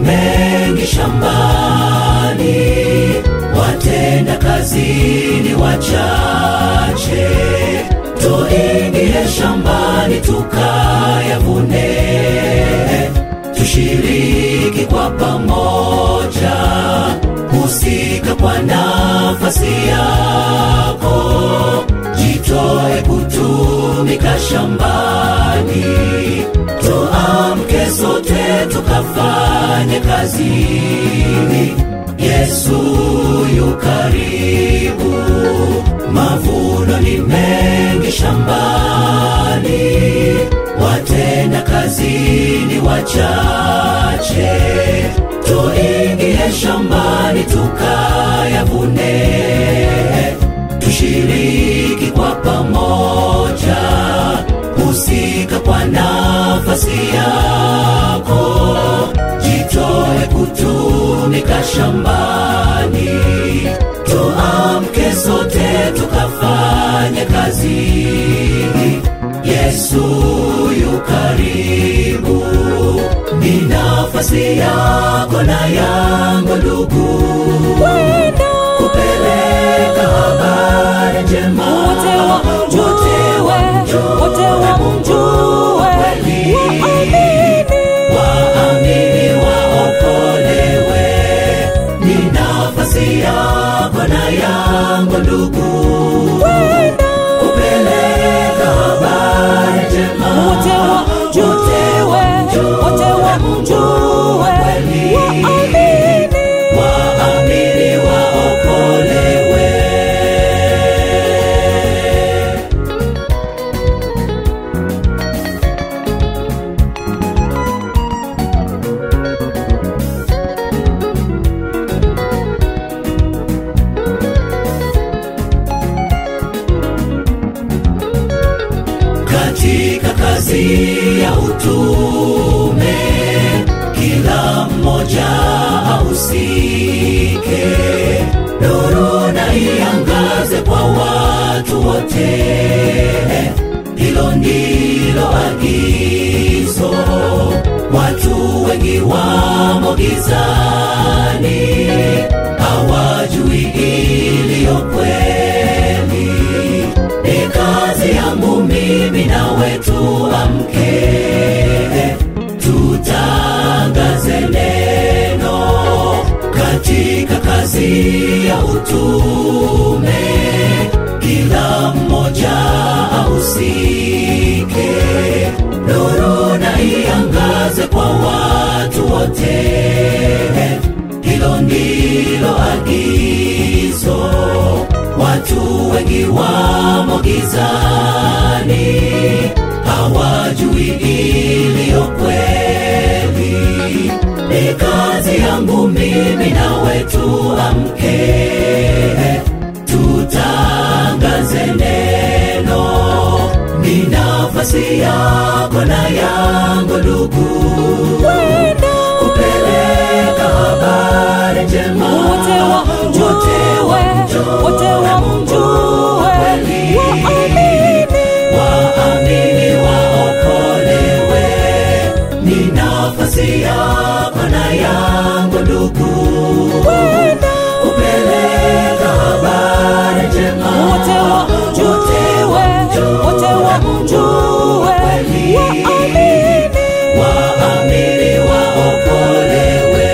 mengi shambani, watenda kazi ni wachache. Tuingie shambani tukayavune, tushiriki kwa pamoja, husika kwa nafasi yako, jitoe kutumika shambani, tuamke sote tukafanye kazi. Yesu yu karibu, mavuno ni mengi shambani, watenda kazi ni wachache. Tuingie shambani tukayavune, tushiriki kwa pamoja, husika kwa nafasi yako, jitoe kutumika shambani, tuamke sote tukafanye kazi. Yesu yu karibu, ni nafasi yako na yangu ndugu, kupeleka habari njema, Wote wamjue, wote wamjue, kweli waamini. waamini waokolewe, ni nafasi yako na yangu ndugu, kupeleka habari njema, Wote wamjue, wote wamjue, kweli waamini. waamini waokolewe. katika kazi ya utume, kila mmoja ahusike, nuru na iangaze kwa watu wote. Hilo ndilo agizo, watu wengi wamo gizani, hawajui iliyo kweli ni kazi yangu mimi nawe tuamke, tutangaze neno katika kazi ya utume, kila mmoja ahusike, nuru na iangaze kwa watu wote. Hilo ndilo agizo, watu wengi wamo gizani, hawajui iliyo kweli. Ni kazi yangu mimi nawe tuamke, tutangaze neno, ni nafasi yako na yangu ndugu, kupeleka habari njema, Wote wamjue, wote wamjue, kweli waamini. waamini waokolewe, ni nafasi yako na yangu ndugu, kupeleka habari njema, Wote wamjue, wote wamjue, kweli waamini. waamini waokolewe.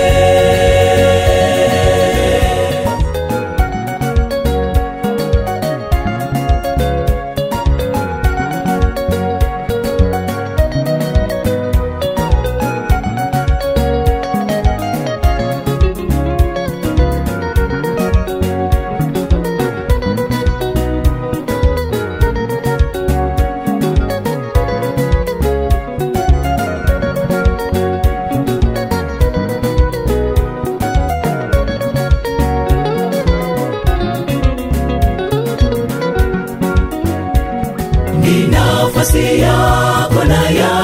ni nafasi yako na ya